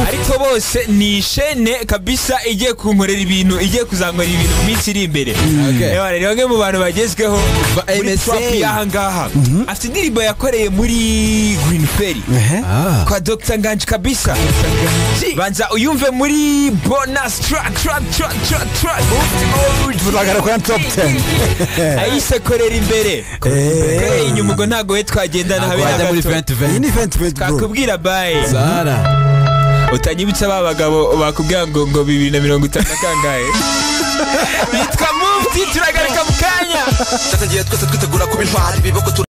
ariko bose ni ishene kabisa igiye kunkorera ibintu igiye kuzankorera ibintu mu minsi iri imbere Ewa, ni bamwe mu bantu bagezweho Ba muri MSA. trap y'aha ngaha afite indirimbo yakoreye muri green ferry kwa dr nganji kabisa banza uyumve muri bonus track track track track track Tuzagarukira kuri top 10. ayise korera imbere korera inyuma ubwo ntabwo we twagendana habe na wajya muri gato 2020 ni venti venti bro kakubwira bayi zara utanyibutsa ba bagabo bakubwira ngo ngo bibiri na mirongo itanu na kangahe bitwa mufti turagaruka mu kanya twatangiye twese twitegura kuba intwari biboko